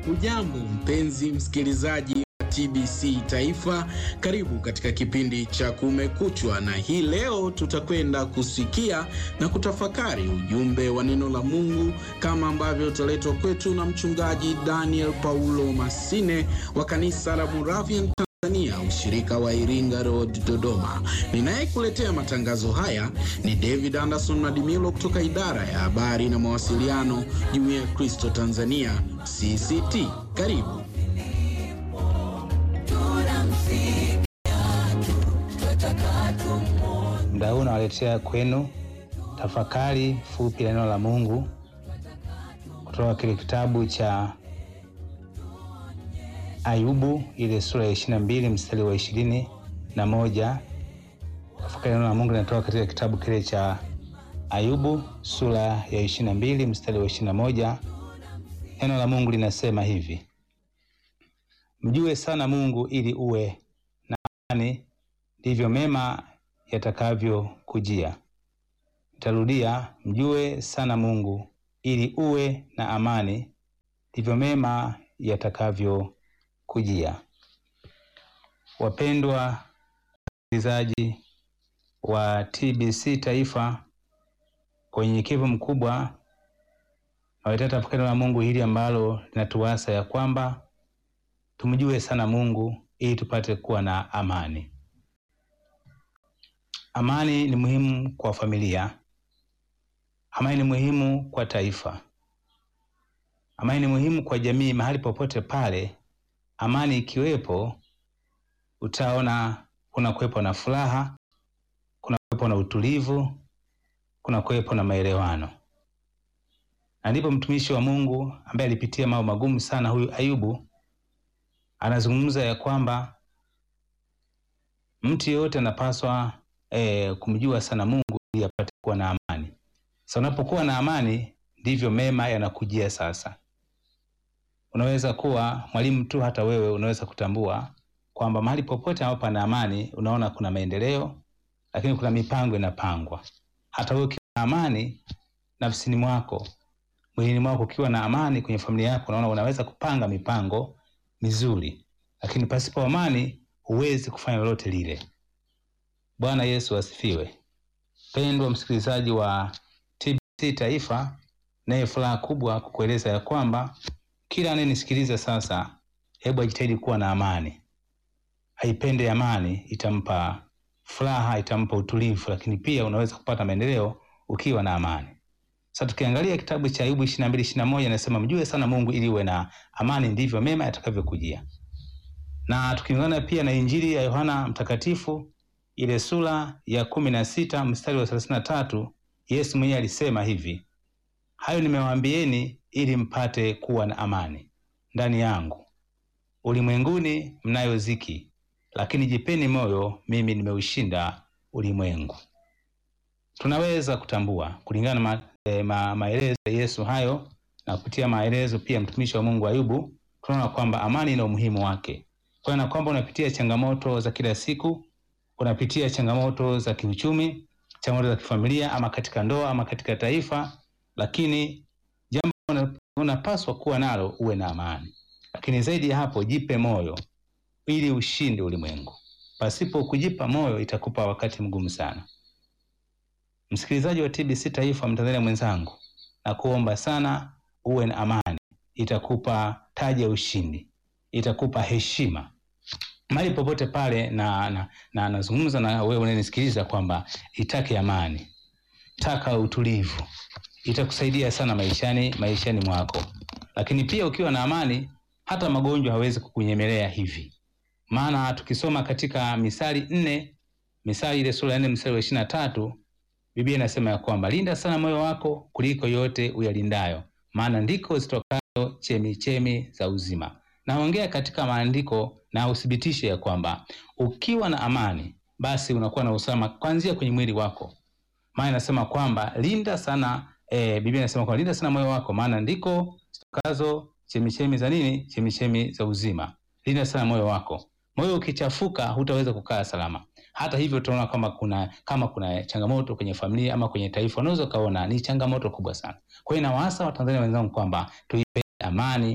Ujambo mpenzi msikilizaji wa TBC Taifa, karibu katika kipindi cha Kumekuchwa, na hii leo tutakwenda kusikia na kutafakari ujumbe wa neno la Mungu kama ambavyo utaletwa kwetu na mchungaji Daniel Paulo Masine wa kanisa la Moravian Tanzania, ushirika wa Iringa Road, Dodoma. Ninayekuletea matangazo haya ni David Anderson Madimilo kutoka idara ya habari na mawasiliano, Jumuiya ya Kristo Tanzania CCT. Karibu. Muda huu nawaletea kwenu tafakari fupi la neno la Mungu kutoka kile kitabu cha Ayubu ile sura ya ishirini na mbili mstari wa ishirini na moja. Tafakari la neno la Mungu linatoka katika kitabu kile cha Ayubu sura ya ishirini na mbili mstari wa ishirini na moja. Neno la Mungu linasema hivi: mjue sana Mungu ili uwe na amani, ndivyo mema yatakavyokujia. Nitarudia, mjue sana Mungu ili uwe na amani, ndivyo mema yatakavyokujia. Wapendwa wasikilizaji wa TBC Taifa, kwa unyenyekevu mkubwa nawaletea tafakari la Mungu hili ambalo linatuasa ya kwamba tumjue sana Mungu ili tupate kuwa na amani. Amani ni muhimu kwa familia. Amani ni muhimu kwa taifa. Amani ni muhimu kwa jamii. Mahali popote pale amani ikiwepo, utaona kuna kuwepo na furaha, kuna kuwepo na utulivu, kuna kuwepo na maelewano. Na ndipo mtumishi wa Mungu ambaye alipitia mambo magumu sana, huyu Ayubu, anazungumza ya kwamba mtu yeyote anapaswa E, kumjua sana Mungu ili apate kuwa na amani. Sasa unapokuwa na amani ndivyo mema yanakujia. Sasa unaweza kuwa mwalimu tu, hata wewe unaweza kutambua kwamba mahali popote ambapo pana amani, unaona kuna maendeleo, lakini kuna mipango inapangwa. Hata wewe ukiwa na amani nafsini mwako, mwilini mwako, ukiwa na amani kwenye familia yako, unaona unaweza kupanga mipango mizuri, lakini pasipo amani huwezi kufanya lolote lile. Bwana Yesu asifiwe. Pendwa msikilizaji wa TBC Taifa, naye furaha kubwa kukueleza ya kwamba kila anayenisikiliza sasa, hebu ajitahidi kuwa na amani, aipende amani, itampa furaha, itampa utulivu, lakini pia unaweza kupata maendeleo ukiwa na amani. Sasa tukiangalia kitabu cha Ayubu 22 21 inasema mjue sana Mungu ili uwe na amani, ndivyo mema yatakavyokujia. Na tukiungana pia na Injili ya Yohana Mtakatifu ile sura ya kumi na sita mstari wa thelathini na tatu Yesu mwenyewe alisema hivi, hayo nimewaambieni ili mpate kuwa na amani ndani yangu. Ulimwenguni mnayo ziki, lakini jipeni moyo, mimi nimeushinda ulimwengu. Tunaweza kutambua kulingana na ma, e, ma, maelezo ya Yesu hayo na kupitia maelezo pia mtumishi wa Mungu Ayubu, tunaona kwamba amani ina umuhimu wake, kwa na kwamba unapitia changamoto za kila siku unapitia changamoto za kiuchumi, changamoto za kifamilia, ama katika ndoa ama katika taifa, lakini jambo unapaswa kuwa nalo uwe na amani. Lakini zaidi ya hapo, jipe moyo ili ushinde ulimwengu. Pasipo kujipa moyo, itakupa wakati mgumu sana. Msikilizaji wa TBC Taifa, Mtanzania mwenzangu, na kuomba sana uwe na amani, itakupa taji ya ushindi, itakupa heshima mahali popote pale, na na nazungumza na, na wewe unanisikiliza kwamba itake amani, taka utulivu, itakusaidia sana maishani maishani mwako. Lakini pia ukiwa na amani, hata magonjwa hawezi kukunyemelea hivi, maana tukisoma katika Misali nne, Misali ile sura ya nne mstari wa ishirini na tatu Biblia inasema ya kwamba linda sana moyo wako kuliko yote uyalindayo, maana ndiko zitokayo chemi chemi za uzima. Naongea katika maandiko na uthibitishe ya kwamba ukiwa na amani basi unakuwa na usalama kuanzia kwenye mwili wako, maana inasema kwamba linda sana e, Biblia inasema kwamba linda sana moyo wako, maana ndiko zitokazo chemichemi za nini? Chemichemi za uzima. Linda sana moyo wako. Moyo ukichafuka, hutaweza kukaa salama. Hata hivyo, tunaona kama kuna kama kuna changamoto kwenye familia ama kwenye taifa, unaweza ukaona ni changamoto kubwa sana. Kwa hiyo nawaasa Watanzania wenzangu kwamba tuipe amani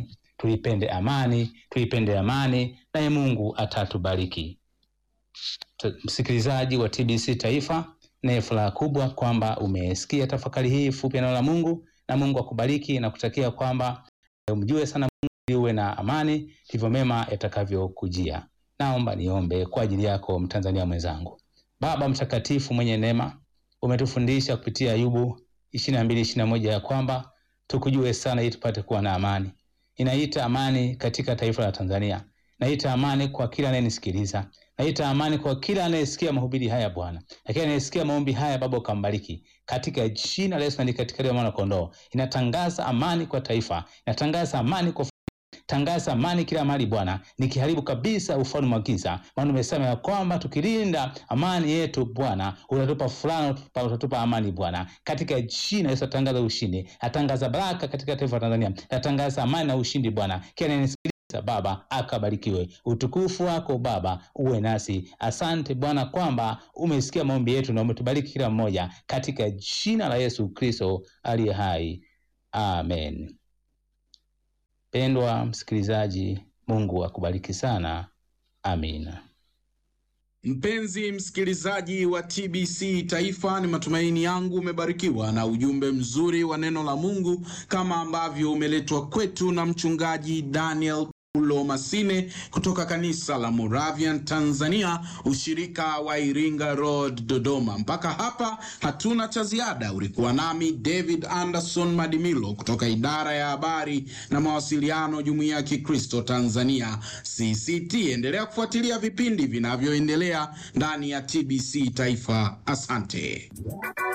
tuipende amani, tuipende amani, naye Mungu atatubariki. T- Msikilizaji wa TBC Taifa, naye furaha kubwa kwamba umesikia tafakari hii fupi ya neno la Mungu, na Mungu akubariki na kutakia kwamba umjue sana Mungu ili uwe na amani, ndivyo mema yatakavyokujia. Naomba niombe kwa ajili yako Mtanzania mwenzangu. Baba mtakatifu mwenye neema, umetufundisha kupitia Ayubu ishirini na mbili ishirini na moja ya kwamba tukujue sana ili tupate kuwa na amani. Inaita amani katika taifa la Tanzania, naita amani kwa kila anayenisikiliza, naita amani kwa kila anayesikia mahubiri haya Bwana, lakini anayesikia maombi haya Baba ukambariki katika jina la Yesu na katika damu ya mwana kondoo. Inatangaza amani kwa taifa, inatangaza amani kwa tangaza amani kila mahali Bwana, nikiharibu kabisa ufalme wa giza, maana umesema ya kwamba tukilinda amani yetu Bwana utatupa furaha, utatupa, utatupa amani Bwana, katika jina la Yesu. Atangaza ushindi, atangaza baraka katika taifa la Tanzania, atangaza amani na ushindi Bwana. Kila anayenisikiliza Baba akabarikiwe. Utukufu wako Baba uwe nasi. Asante Bwana kwamba umesikia maombi yetu na umetubariki kila mmoja, katika jina la Yesu Kristo aliye hai, amen. Pendwa msikilizaji, Mungu akubariki sana. Amina. Mpenzi msikilizaji wa TBC Taifa, ni matumaini yangu umebarikiwa na ujumbe mzuri wa neno la Mungu kama ambavyo umeletwa kwetu na mchungaji Daniel Paulo Masine kutoka kanisa la Moravian Tanzania, ushirika wa Iringa Road, Dodoma. Mpaka hapa hatuna cha ziada. Ulikuwa nami David Anderson Madimilo kutoka idara ya habari na mawasiliano, Jumuiya ya Kikristo Tanzania CCT. Endelea kufuatilia vipindi vinavyoendelea ndani ya TBC Taifa. Asante.